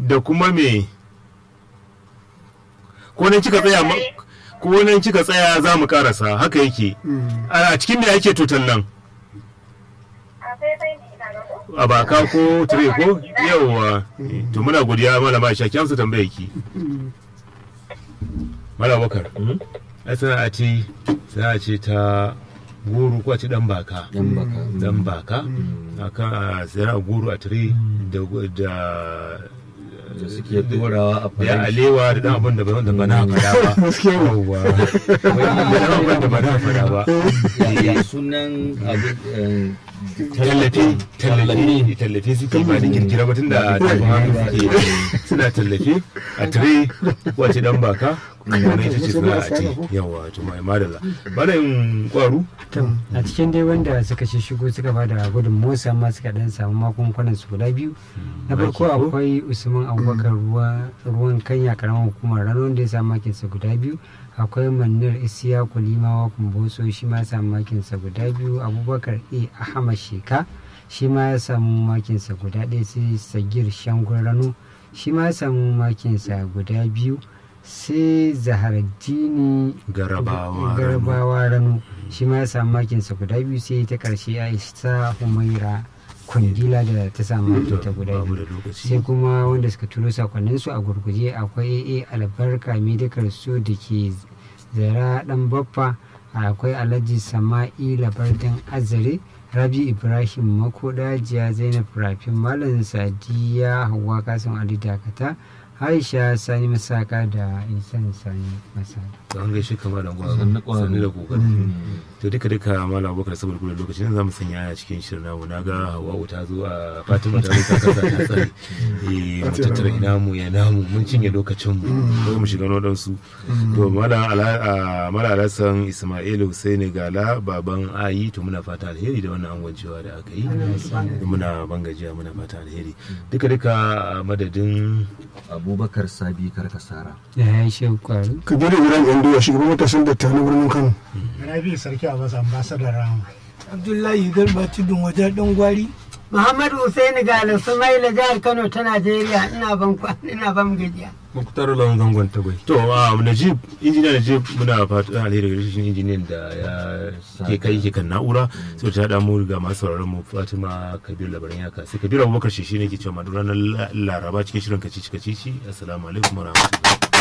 da kuma me ko nan kika tsaya ma- ko nan kika tsaya za mu karasa haka yake a cikin me ake tutan nan a faifai ne ina ga ko a baka ko tire ko yawwa to muna godiya malama Aisha ki amsa tambayar ki malama Bakar ai sana'a ce sana'a ce ta goro ko a ce dan baka yan baka dan baka akan a sana'a goro a tire da da da suke dorawa a da ya faranti alewa da dan abin da ba da ba na fada ba Gaskiya ne. yawwa da dan abin da ba na fada ba Ya- ya sunan abin eh, tallafe tallafe tallafe suke ba da kirkira ba tunda tafi hannu suke suna tallafe a tire wace dan baka wani ita ce suna a ce yawa to mai madalla bana yin kwaru To, a cikin dai wanda suka shi shigo suka ba da gudun motsa ma suka dan samu magungunan su guda biyu na farko Maki ko? akwai usman abubakar ruwa ruwan kanya karamar hukumar rano wanda ya samu makin sa guda biyu akwai manir isiya kulimawa kumbotso shi ma ya samu makin sa guda biyu abubakar a ahmad sheka shi ma ya samu makin sa guda ɗaya sai sagir shangun rano shi ma ya samu makin sa guda biyu sai zaharaddini garabawa garbawa rano shi ma ya samu makinsa guda biyu sai ta karshe aisha humaira kundila da ta samu makinta guda babu biyu da lokaci sai kuma wanda suka turo sakonnin su a gurguje akwai aa albarka medical su da ke zara dan baffa akwai alhaji sama'ila bardin azare rabi ibrahim makodajiya zainab rafin malam sadiya hawa kasan ali dakata aisha sani masaka da isan sani masaka an gaishe kama da gwaro Sannu ƙwaro. sannu da kokari to duka duka mala abubakar saboda kula lokacin za mu sanya a cikin shirin namu na ga hawa'u ta zo a fatima ta zo ta kasa ta tsare eh mu tattara ina mu ya namu mun cinye lokacin mu ko mu shiga wadansu to mala ala a- mala alasan isma'ilu husaini gala baban ayi to muna fata alheri da wannan angwancewa da aka yi muna bangajiya muna fata alheri duka duka a madadin abubakar sabi karkasara ya yi shi kwaru kabiru ibrahim yanduwa shugaban matasan datta na birnin kano Rabi Sarki Abbas Ambassador Rahama. Abdullahi Garba Tudun wajen ɗan gwari. Muhammadu Hussein Galo Sumaila jihar Kano ta Najeriya ina ban kwa- ina ban gajiya. muktar lawan zangon tagwai to a najib injiniya najib muna fatan alheri ga shi injiniyan da ya ke kai ke kan na'ura sai ta da mu ga masu sauraron mu fatima kabir labaran yaka sai kabir abubakar shi ne ke cewa ma duk ranar laraba cikin shirin kacici kacici assalamu alaikum wa rahmatullahi